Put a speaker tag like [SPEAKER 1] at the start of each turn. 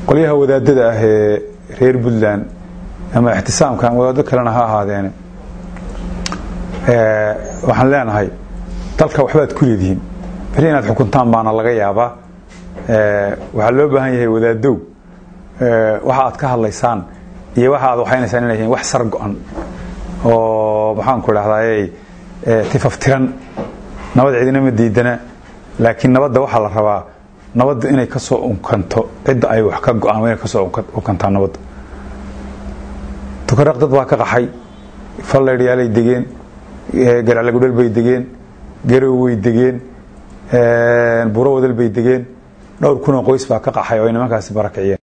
[SPEAKER 1] qolyaha wadaadada ah ee reer puntland ama ixtisaamka ama wadaado kalena ha ahaadeene waxaan leenahay dalka waxbaad ku leedihiin beri inaad xukuntaan baana laga yaabaa waxaa loo baahan yahay wadaadow waxa aad ka hadlaysaan iyo waxa aad waxaynaysaan inay yihiin wax sar go-an oo maxaanku idhahdaay tifaftiran nabad cidina ma diidana laakiin nabadda waxaa la rabaa nabadda inay ka soo unkanto cidda ay wax ka go-aan inay ka soo unkantaa nabadda tukaraq dad baa ka qaxay falleydhyaalay degeen garaclagudhal bay degeen garow way degeen buro wadal bay degeen dhowr kunoo qoys baa ka qaxay oo ay nimankaasi barakiciyeen